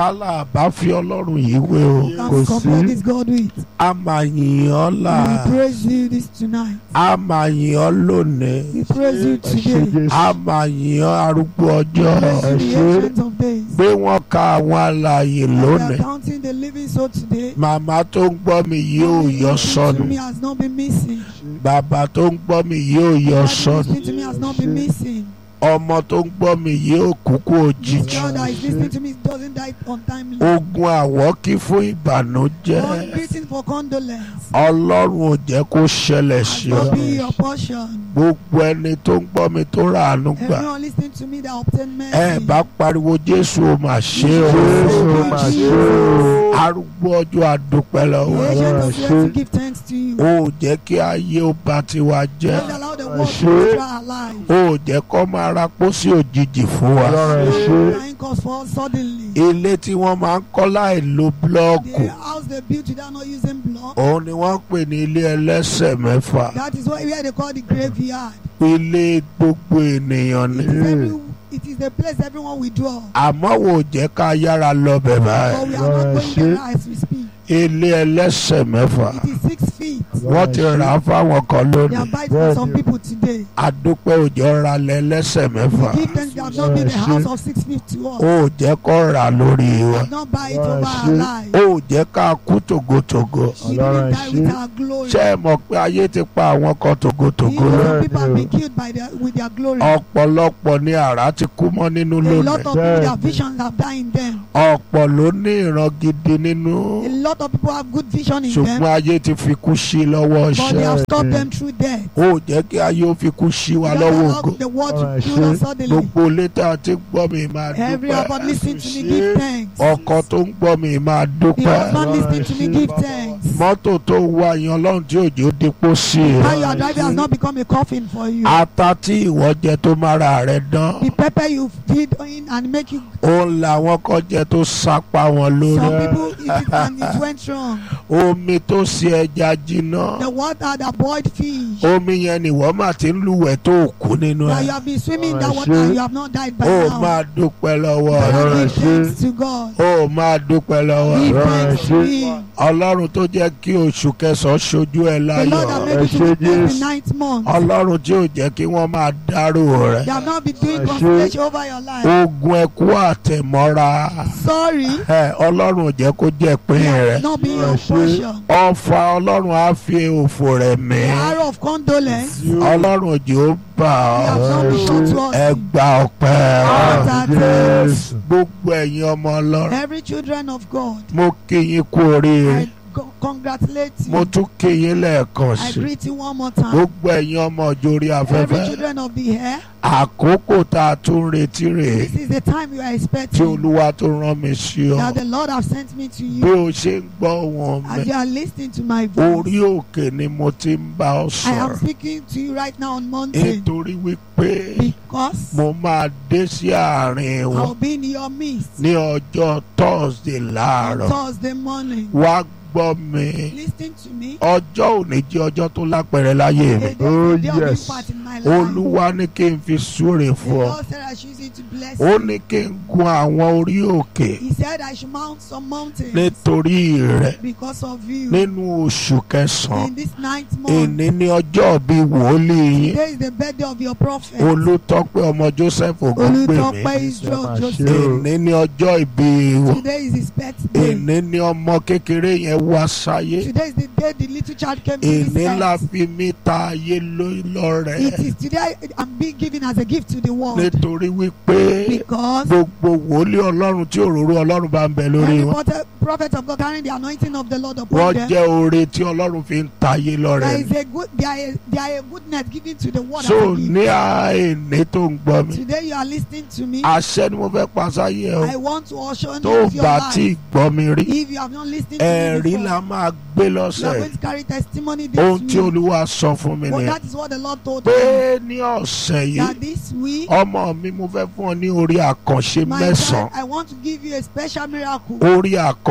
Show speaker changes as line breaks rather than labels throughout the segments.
tálà bá fi ọlọ́run yìí wé o
Can
Kò
compare
sí.
this God with.
a máa yìn ọ́ là
We praise you this tonight.
a máa yìn ọ́ lónìí
We praise you
ẹ ṣé
today.
a
Jésù
máa yìn ọ́ arúgbó ọjọ́
Praise you, the
ṣé.
ancient of days.
pé wọ́n ka àwọn alààyè
And we are
lónìí
counting the living soul today.
màmá tó ń gbọ́ mi yìí ò
Mommy
yọ
listening
sọnù
to me has not been missing.
bàbá tó ń gbọ́ mi yìí ò yọ
Daddy
sọnù
listening to me has not been missing.
ọmọ tó ń gbọ́ mi yìí ò kúkú
This
òjijì
child that is listening to me doesn't die untimely.
ogun àwọ́kí fún ìbànújẹ́
God beating for condolence.
ọlọ́run ò jẹ́ kó ṣẹlẹ̀
Has
sí ọ
not be your portion.
gbogbo ẹni tó ń gbọ́ mi tó ràánú gbà
Everyone listening to me that obtain mercy.
ẹ bá pariwo jésù ò mà ṣe o
Jésù mà ṣe o.
arúgbó ọjọ́ àdúpẹ́
The
lọ́wọ́
agent
Ọlọ́run
of
ṣe.
the to give thanks to you.
o ò jẹ́ kí ayé ó ba tiwa jẹ́
Don't allow the world
ṣe.
to destroy our lives.
o ò jẹ́ kó máa ra pósí òjijì fún wa
Ọlọ́run ẹ ṣé.
Dying cause for us suddenly.
ilé tí wọ́n máa ń kọ́ láì lo búlọ́ọ̀kù
The house they built without not using block.
òun ni wọ́n ń pè ní ilé ẹlẹ́sẹ̀ mẹ́fà
That is what where they call the graveyard.
ilé gbogbo ènìyàn ni
It is every it is the place everyone withdraw.
àmọ́ wò ó jẹ́ ká yára lọ bẹ̀ báyìí
But we are not
Ọlọ́run
going
ṣe.
there as we speak.
ilé ẹlẹ́sẹ̀ mẹ́fà
It is six feet.
wọ́n ti rà á fáwọn kan
They
lónìí
are buying for some people today.
adúpẹ́ òjò ra lẹ ẹlẹ́sẹ̀ mẹ́fà
Give thanks they have not made a house of six feet to us.
ó jẹ́ kó rà lórí wa
Have not buy it over our
Ṣe.
lives.
ó jẹ́ ká kú tògótògó
We didn't
Ọlọ́run
die with
ṣe.
our glory.
ṣé ẹ mọ̀ pé ayé ti pa àwọn kan tògótògó
Even
lọ
some people have been killed by their with their glory.
ọ̀pọ̀lọpọ̀ ni àrá ti kú mọ́ nínú
A
lónìí
lot of people their visions have died in them.
ọ̀pọ̀ ló ní ìran gidi nínú
A lot of people have good vision in
ṣùgbọ́n
them,
ayé ti fi kú sí lọ́wọ́
but they
iṣẹ́
have stopped them through death.
ó jẹ́ kí ayé ó fi kú sí wa
Don't
lọ́wọ́
allow
ògo
the world to
Alright,
kill
ṣe.
us suddenly.
gbogbo létà tí ń gbọ́ mi máa
Every
dúpẹ́
husband listening to me give thanks.
ọkọ tó ń gbọ́ mi máa
The
dúpẹ́
husband listening to me give thanks.
mọ́tò tó ń wá yan ọlọ́run tí òjò dípò sí i
How you are driving has not become a coffin for you.
ata tí ìwọ jẹ tó mára rẹ dán
The pepper you feed in and make you.
òun làwọn kan jẹ tó sápá wọn lórí
Some people eat it and it went wrong.
omi tó ṣe ẹja jiná
The water that boiled fish.
omi yẹn ni wọ́n máa ti ń lúwẹ̀ tó kú nínú
That you
ẹ̀
have been swimming in that
Alright,
water
ṣe.
and you have not died by
ó
now.
máa dúpẹ́ lọ́wọ́
But
rẹ̀
I
Alright,
give
ṣe.
thanks to God.
ó máa dúpẹ́ lọ́wọ́
Give
rẹ̀
Alright,
thanks to
ṣe.
Him.
ọlọ́run tó jẹ́ kí oṣù kẹsàn-án ṣojú ẹ̀
The
láyọ̀
Lord that made
Ẹ
you to
ṣe
witness the
Jésù.
ninth month.
ọlọ́run tí ò jẹ́ kí wọ́n máa dárò rẹ̀
They have not been doing
Ẹ ṣe.
constellation over your life.
ogun ẹkú àtẹ̀mọ́ra
Sorry.
ẹ ọlọ́run ò jẹ́ kó jẹ́ pín rẹ̀
Not being your
Ẹ ṣe.
portion.
ọfà ọlọ́run á fi òfò rẹ̀ mí
The arrow of condolence.
ọlọ́run òjò ó bà
We have
ọ́
not been shown to us.
ẹ gba ọpẹ́
Ah.
rẹ̀.
Jésù.
gbogbo ẹ̀yin ọmọ ọlọ́run
Every children of God.
mo kí yín kú oríire
I co- congratulate
mo
you.
tún kí yín lẹ́ẹ̀kan
I
sí
greet you one more time.
gbogbo ẹ̀yin ọmọ òjòrí
Every
afẹ́fẹ́
children of the air.
àkókò tá a tún retí rèé
This is the time you are
tí
expecting.
olúwa tó rán mi sí ọ
That the Lord have sent me to
bí
you.
o ṣe ń gbọ́ wọn
As
mi
you are listening to my
orí
voice.
òkè ni mo ti ń bá ọ
I am
sọ̀rọ̀
speaking to you right now on mountain.
nítorí wípé
Because
mo máa dé sí àárín wọn
I'll be in your midst.
ní ọjọ́ thursday
On
láàárọ̀
Thursday morning.
wá gbọ́ mi
Listen to me.
ọjọ́ òní jẹ́ ọjọ́ tó lápẹ̀rẹ̀ láyé mi
A day
Oh,
a day of
yes.
impact in my life.
olúwa ní kí n fi súre
The
fún ọ
Lord said I should use it to bless
ó
you.
ní kí n gun àwọn orí òkè
He said I should mount some mountains
nítorí rẹ̀
because of you.
nínú oṣù kẹsàn-án
In this ninth month,
èní ní ọjọ́ bíi wòlíì yín
today is the birthday of your prophet.
olùtọ́pẹ́ ọmọ joseph ògúngbèmí
Olutope Israel
Ẹ máa ṣe
Joseph.
o.
èní ní ọjọ́ ìbí wọn
Today is his birthday.
èní ní ọmọ kékeré yẹn wá sáyé
Today is the day the little child came to this
èní la
earth.
fi mí ta ayé ló- lọ́rẹ
It is today I'm being given as a gift to the world
nítorí wípé
because
gbogbo wòlíì ọlọ́run tí òróró ọlọ́run bá ń bẹ lórí
every
wọn
prophet, prophet of God carrying the anointing of the Lord upon
wọ́n
them.
jẹ́ oore tí ọlọ́run fi ń ta ayé lọ́rẹ
There is a good, there are, there are a goodness given to the world. as
so
a gift.
ní àìní tó ń gbọ́ mi
Today you are listening to me.
àṣẹ ni mo fẹ́ paṣáyé o
I want to usher
tó
into your
bá
life.
tí ì gbọ́ mi rí
If you have not listened to me
ẹ̀rí
before,
la máa gbé
you are
lọ́sẹ̀
going to carry testimony this
ohun tí
week.
olúwa sọ fún mi
But
nìyẹn
that is what the Lord told me.
pé ní ọ̀sẹ̀ yìí
That this week,
ọmọ mi mo fẹ́ fún ọ ní orí àkànṣe
my
mẹ́sàn-án
child, I want to give you a special miracle.
orí àkànṣe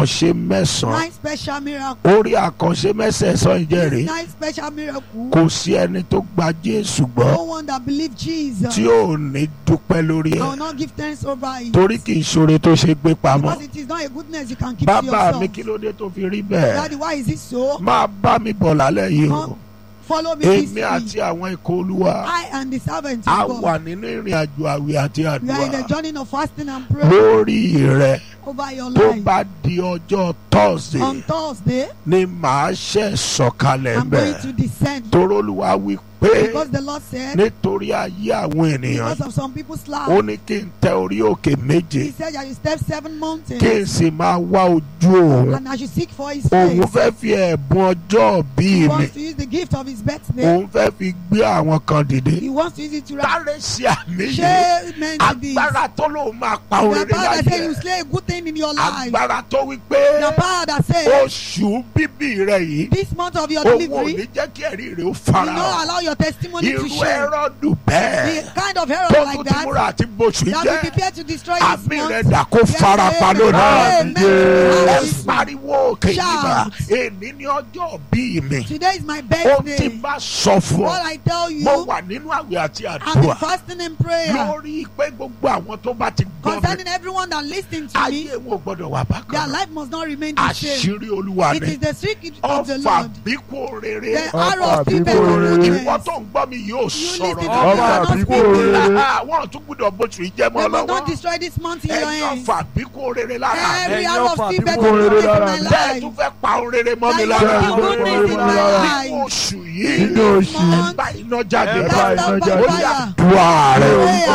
àkànṣe mẹ́sàn-án
Nine special miracles.
orí àkànṣe mẹ́sẹ̀ẹ̀sán ìjẹ́rìí
Nine special miracles.
kò sí ẹni tó gba Jésù gbọ́
No one that believe Jesus.
tí ò ní dúpẹ́ lórí
I
ẹ̀
will not give thanks over it.
torí kì í ṣoore tó ṣe gbé pamọ́
Because it is not a goodness you can keep to
bàbá mi
yourself.
kí ló dé tó fi rí bẹ́ẹ̀
Daddy, why is it so?
máa bá mi bọ̀ lálẹ́ yìí o
Come, follow me this
èmi
week.
àti àwọn ikọ̀ olúwa
I and the servant
a
of
wà
God.
nínú ìrìn àjò àwẹ̀ àti
We are in
àdúrà
a journey of fasting and prayer
lórí rẹ
over your
tó
life.
bá di ọjọ́ Thursday
On Thursday,
ni màá ṣe sọ̀kalẹ̀
I'm going
bẹ́ẹ̀
to descend.
torólúwa wí pé
Because the Lord said,
nítorí ayé àwọn ènìyàn
because of some people's
ó
life,
ní kí n tẹ orí òkè méje
He said that you step seven mountains
kí n sì máa wá ojú òun
and I should seek for His
òun
face.
fẹ́ fi ẹ̀bùn ọjọ́ bí
He
mi
wants to use the gift of His birthday.
òun fẹ́ fi gbé àwọn kan dìde
He wants to use it to
sáré sí àmì yìí
share men to this.
agbára tó lóun máa pa
The
orin
power that
láyé
says you slay a good thing in your life.
agbára tó wí pé
The power that says
oṣù bíbí rẹ yìí
this month of your
owó ò
delivery
ní jẹ́ kí ẹ̀rí rẹ ó
will
fara
not
hàn
allow your testimony to
irú
share.
ẹrọ́dù bẹ́ẹ̀
The kind of error
tó
like
tún ti
that
múra àti bóṣù
that will
jẹ́
prepare to destroy this
àmì rẹ
month.
dà kó fara pa
Amen.
lónìí
Amen.
ẹ
Amen.
pariwo òkè nígbà
Shout.
èní ní ọjọ́ bí mi
Today is my
ó ti
birthday.
bá sọ fún
What
ọ
I tell you,
mo wà nínú àwẹ̀ àti
I'm in
àdúrà
fasting and prayer
lórí pé gbogbo àwọn tó bá ti gbọ́ mi
concerning everyone that listens to me.
ayé wọn ò gbọ́dọ̀ wà
Their
bákan náà
life must not remain the same.
àṣírí olúwa
It
ni
is the secret of the
ọfà
Lord.
bíkú rere
The arrow of
Ọfà
people
bíbó rere.
ìwọ tó ń gbọ́ mi yóò
listen
sọ̀rọ̀
to
Ọfà
me, I'm not
bíbó
speaking.
rere.
àwọn tún gbọ́dọ̀ bóṣù yìí jẹ́ mọ́
They must not
lọ́wọ́
destroy this month in your
ẹ̀yin
hands.
ọfà bíkú rere lára
Every
Ẹ̀yin
arrow of
ọfà
feedback
bíbó rere
in
lára
my
mi.
bẹ́ẹ̀
life.
tún fẹ́ pa ohun rere mọ́ mi
That
lára
you
Bẹ́ẹ̀
will
tún
do
fẹ́
goodness in
pa ohun
my
rere
nínú
life.
oṣù
In
yìí
Nínú
this
oṣù yìí.
month,
bá iná jáde
Ẹ bá
cast
iná
out by
jáde.
ó yà
fire.
dùn ààrẹ
Orúkọ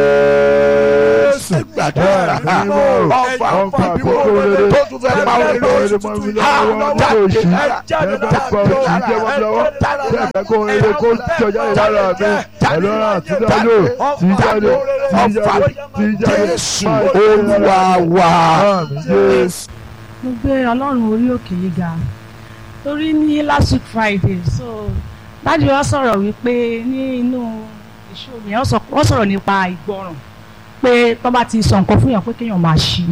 Jésù.
gbàdúrà
Bẹ́ẹ̀ ni mo.
ọfà
Ọfà
bíbó
bíbó
rere
rere.
tó tún fẹ́ pa ohun
Bẹ́ẹ̀
rere
bá
oṣù
rere mọ́ mi
tuntun
lọ́wọ́
yìí
nínú
jáde
oṣù.
jáde
Bẹ́ẹ̀ bá pa oṣù jẹ́ mọ́ mi lọ́wọ́. Bẹ́ẹ̀ bá kó rere kó jọ jáde lára mi. Ẹlọ́run àti dájọ́ tí jáde tí jáde tí jáde.
Jésù Olúwa wa.
Àmín Jésù.
mo gbé ọlọ́run orí òkè yìí ga torí ní last week friday so dájú wa sọ̀rọ̀ wípé ní inú ìṣòro yẹn wọ́n sọ- wọ́n sọ̀rọ̀ nípa ìgbọràn pé tó bá ti sọ nǹkan fún yàn pé kéèyàn máa ṣí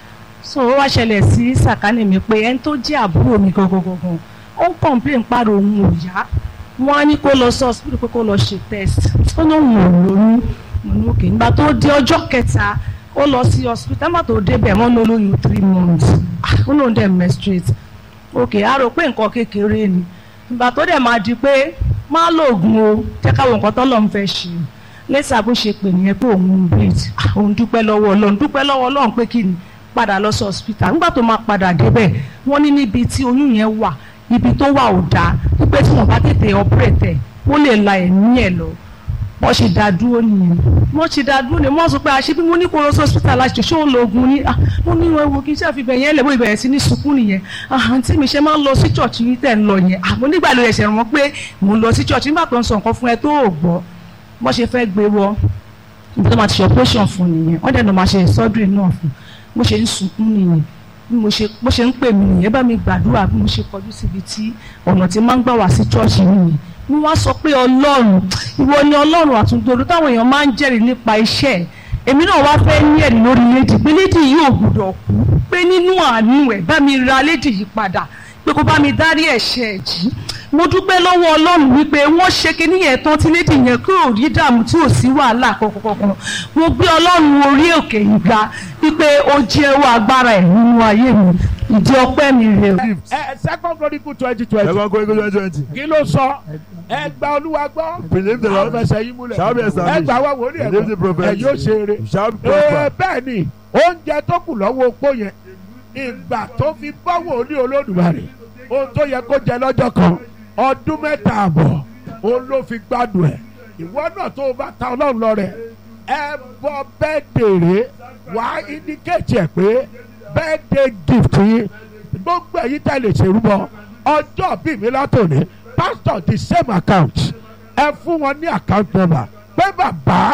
so ó wá ṣẹlẹ̀ sí sàkánì mi pé ẹni tó jẹ́ àbúrò mi gangan gangan ó ń complain pàrọ̀ òun ò yá wọ́n á ní kó lọ sí hospital pé kó lọ ṣe test ó ní òun ò lóyún mo ní òkè nígbà tó di ọjọ́ kẹta ó lọ sí hospital nígbà tó débẹ̀ wọ́n ló lóyún three months Ah, ó lóun dẹ̀ menstruate òkè á rò pé nǹkan kékeré ni ìgbà tó dẹ̀ máa di pé má lóògùn o jẹ́ káwọn nǹkan tọ́lọ́ ń fẹ́ ṣe lẹ́sà bó ṣe pè nìyẹn pé òun ń bleed Ah, òun dúpẹ́ lọ́wọ́ ọlọ́run dúpẹ́ lọ́wọ́ ọlọ́run pé kí ni padà lọ sí hospital nígbà tó máa padà débẹ̀ wọ́n ní níbi tí oyún yẹn wà ibi tó wà ò dáa wípé tí wọ́n bá tètè operate ẹ̀ ó lè la ẹ̀mí ẹ̀ lọ wọ́n ṣe dá dúró nìyẹn wọ́n ṣe dá dúró nìyẹn wọ́n sọ pé àṣẹ bí mo ní kó lọ sí hospital láti ṣe òun lóògùn ní ah mo ní wọn wo kí n ṣe àfihàn yẹn lẹ́wọ́ ìbẹ̀rẹ̀ sí ní sunkún nìyẹn ah àǹtí mi ṣe máa ń lọ sí church yìí tẹ̀ ń lọ yẹn ah mo nígbà ló ẹ̀ṣẹ̀ wọn pé mo ń lọ sí church nígbà tó ń sọ nǹkan fún ẹ tó ò gbọ́ wọ́n ṣe fẹ́ gbé wọ ibi tó máa ti ṣe operation fún nìyẹn wọ́n dẹ̀ lọ́ máa ṣe surgery náà fún bó ṣe ń sunkún nìyẹn bí mo ṣe bó ṣe ń pè mí nìyẹn bá mi gbàdúrà bí mo ṣe kọjú síbi tí ọ̀nà tí máa ń gbà wá sí chọ́ọ̀ṣì nìyẹn mo wá sọ pé ọlọ́run ìwọ ni ọlọ́run àtúntòrò táwọn èèyàn máa ń jẹ́rìí nípa iṣẹ́ ẹ̀ èmi náà wá fẹ́ ní ẹ̀rí lórí lédì pé lédì yìí ò gbúdọ̀ kú pé nínú àánú ẹ̀ bá mi ra lédì yìí padà pé kó bá mi dárí ẹ̀ṣẹ̀ ẹ̀ jì mo dúpẹ́ lọ́wọ́ ọlọ́run wípé wọ́n ṣe kinní yẹn tán tí lédì yẹn kí ò rí dààmú tí ò sí wàhálà kankan mo gbé ọlọ́run orí òkè yìí ga wípé ó jẹ́wọ́ agbára ẹ̀ nínú ayé mi ìdí ọpẹ́ mi rè o.
ẹ second chronicle twenty
Ẹ
twenty
máa ń kó ikú twenty twenty.
kí ló sọ ẹ gba olúwa gbọ́
Believe the
àwọn
Lord.
fẹsẹ̀ yín múlẹ̀
Shall be established.
ẹ gbà wá wòlíì ẹ̀
Believe the
gbọ́
prophet.
ẹ yóò ṣe eré
Shall
ee
prosper.
bẹ́ẹ̀ ni oúnjẹ tó kù lọ́wọ́ opó yẹn ìgbà tó fi bọ́ wòlíì olódùmarè ohun tó yẹ kó jẹ lọ́jọ́ kan ọdún mẹ́ta àbọ̀ òun ló fi gbádùn ẹ̀ ìwọ náà tó o bá ta ọlọ́run lọ rẹ̀ ẹ bọ bẹ́ẹ̀ dèrè wàá indicate ẹ̀ pé birthday gift yín gbogbo ẹ̀yin tá ẹ lè ṣèrúbọ ọjọ́ bíi mi látòní pastor the same account ẹ fún wọn ní account number pé bàbá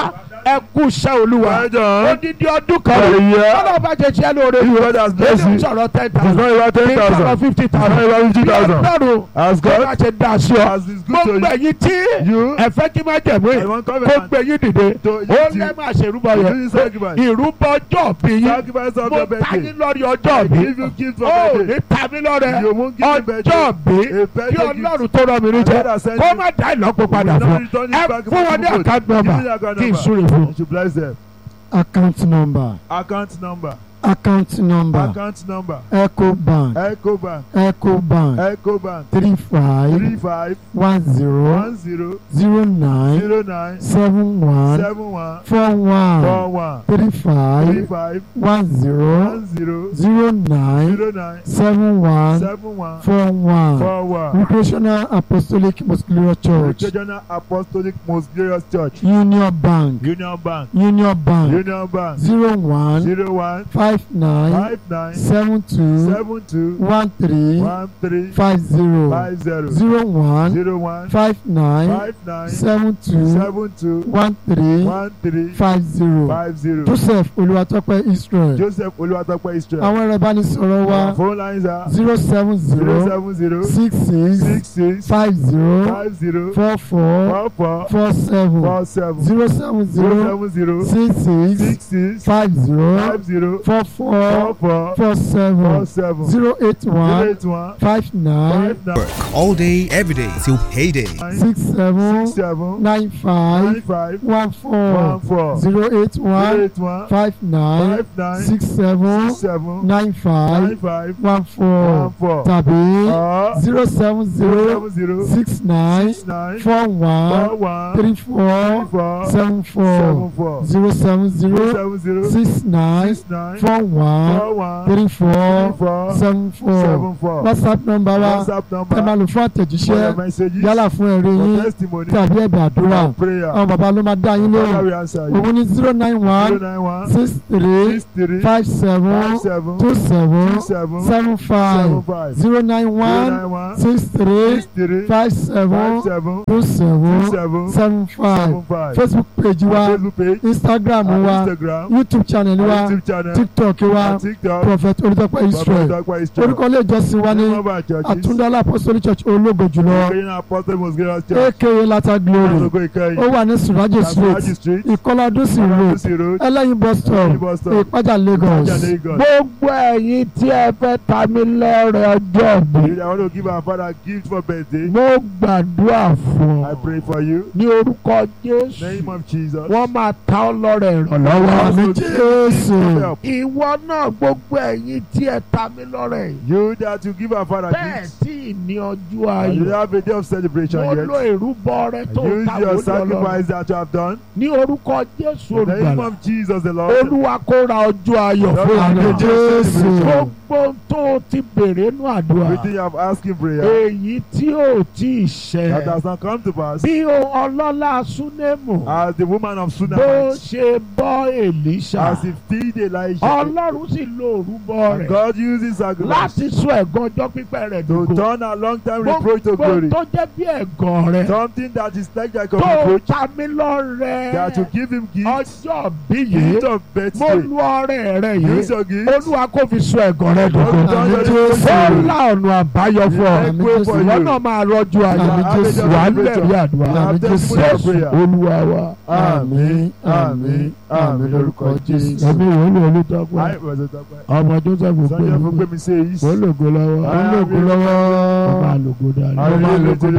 ẹ kú iṣẹ́ olúwa
Well done.
odidi ọdún kan
For a year.
ọlọ́run bá ṣe ṣiṣẹ́ lóore
If
ni
God has blessed
èyí ń
you,
sọ̀rọ̀ ten
it's
thousand
not about ten
kì í sọ̀rọ̀
thousand.
fifty
It's not
thousand
about fifty
bí
thousand.
ọlọ́run
As
bó bá
God
ṣe dá sí ọ
as is good to
gbogbo
you,
ẹ̀yin tí
you
ẹ fẹ́ kí má jẹ̀mú
I
yìí
want
kó
covenant
gbé yín dìde
to
ó
eat
lẹ́
you.
máa ṣèrúbọ
You
yẹn
do sacrifice.
ìrúbọ ọjọ́ bí yín
Sacrifice of
mo
your
ta
birthday.
yín lórí
I
ọjọ́ bí
give you gift for
ó
birthday.
ní ta mí lọ́rẹ
You won't give me birthday.
ọjọ́ bí
A
kí
birthday gift.
ọlọ́run tó rọ mi ní jẹ
God has sent
kó
you.
má dá ìlọ́po padà
will
fún
not return it
ẹ
back
fún wọn ní
to you.
àkáǹtì
Give
nọ́mbà
me the account
kí n
number.
súre fún
You should bless them.
account number
Account number.
account number
Account number.
ecobank
Ecobank.
ecobank
Ecobank.
three five
Three five
one zero
one zero
zero nine
zero nine
seven one
seven one
four
four
one
one
three
three
five
five
one zero
one zero
zero nine
zero nine
seven one
seven one
four one
four one.
recreational apostolic muscular church
Regional Apostolic Most Glorious Church.
union bank
Union Bank.
union bank
Union Bank.
zero one
Zero one
five nine
five nine
seven two
seven two
one three
one three
five zero
five zero
zero one
zero one
five nine
five nine
seven two
seven two
one three
one three
five zero
five zero.
joseph olúwatópẹ́ israel
Joseph Olúwatópẹ́ Israel.
àwọn ẹ̀rọ ìbánisọ̀rọ̀ wa
Our phone lines are
zero seven
zero
zero
seven zero
six six
six six
five zero
five zero
four four
four four
four seven
four seven
zero seven
zero
zero
seven zero
six
six
six
six
five zero
five zero
four
four
four
four
four seven
four seven
zero eight
zero
one
eight one
five nine
five nine
Work all day, every day till payday.
six seven
six seven
nine
nine
five
five
one
one
four
four
zero eight
zero
one
eight one
five nine
five nine
six seven
six seven
nine five
nine five
one four
one four
tàbí
or
zero seven
zero
zero
seven zero
six nine
six nine
four
four
one
one
three
three
four
four
seven four
seven four
zero seven
zero
zero
seven zero
six nine
six nine
four one
four one
three
three
four
four
seven four
seven four
whatsapp number wa
WhatsApp
ẹ
number
máa lò fún
for your
àtẹ̀jíṣẹ́
messages
yálà fún ẹ̀rí
for
yín
testimony
tàbí ẹ̀bẹ̀ àdúrà
for prayer
àwọn bàbá ló máa dá yín
Father
lóhùn
we answer you
òun ní zero nine
zero
one
nine one
six three
six three
five seven
five seven
two seven
two seven
seven
seven
five
five
zero nine
zero
one
nine one
six three
six three
five
five
seven
seven
two
two
seven
seven
seven five
seven five
facebook page
Our
wa
Facebook page
instagram
our
wa
Instagram
youtube channel
our
wa
YouTube channel
tiktok wa
our TikTok
prophet olùdókòwò israel
Dr. Israel
orúkọ ilé ìjọsìn wa ní
name of our churches
àtúndálá apostolic church ológo jùlọ
Ukrainian Apostle Most Glorious Church
aka lata glory
Asogo Ikeyin
ó wà ní surajo
Kasaraji
street
Street
ìkọládúsì road
Alamusi Road
ẹlẹ́yin bus stop
Ẹlẹ́yin bus stop
ìpájà lagos
Ìpájà Lagos.
gbogbo ẹ̀yin tí ẹ fẹ́ ta mí lọ́rẹ ọjọ́ bí
I want to give our father gift for birthday
mo gbàdúrà fún
I
ọ
pray for you
ní orúkọ jésù
name of Jesus
wọ́n máa ta ọ́ lọ́rẹ ìrànlọ́wọ́
àmì jésù
help
ìwọ náà gbogbo ẹ̀yin tí ẹ ta mí lọ́rẹ yìí
you that you give our father
bẹ́ẹ̀
gift
tí ì ní ọjọ́
and you
ayọ̀
have a day of celebration
mo
yet
lo ìrúbọ rẹ tó
use
ta
your
wọlé ọlọ́run
sacrifice that you have done
ní orúkọ jésù
in the name
olùgbàlà
of Jesus the Lord
olúwa kó ra ọjọ́ ayọ̀
Lord,
fún
have
àmì
a
àná
day of
jésù
celebration.
gbogbo tó ti bèrè nú àdúrà
everything you have asked in prayer
èyí tí ò tí ì
that
ṣẹ
has not come to pass
bí o ọlọ́lá súnémù
as the woman of
bó
Sunamite
ṣe bọ́ èlíṣà
as he feed Elijah
ọlọ́run sì lo òrúbọ
and
rẹ̀
God uses sacrifice
láti sọ ẹ̀gàn ọjọ́ pípẹ́ rẹ̀
to
dògo
turn a long time reproach to glory
gbogbo tó jẹ́ bí ẹ̀gàn rẹ̀
something that is like like a
tó
reproach
ta mí lọ́rẹ
that you give him gift
ọjọ́ bí yìí
gift of
mo
birthday
lu ọrẹ rẹ yìí
use your gift
olúwa kò fi sọ ẹ̀gàn rẹ̀ dògo
àmì
ó
jésù
lá ọ̀nà àbáyọ fún ọ
I pray for
ìwọ
you
náà máa rọjú ayọ̀
Àmì Jésù.
wà á lẹ̀rí àdúrà
Àmì Jésù.
Jésù olúwa wa.
àmì àmì àmì lórúkọ jésù.
ẹ̀mí ìwé ni olùtọ́pẹ́
I was a doctor.
ọmọ joseph pé
Sunday for me says
ó lògo lọ́wọ́
ó lògùn lọ́wọ́.
ó máa lògo dáadáa.
Ó máa lògo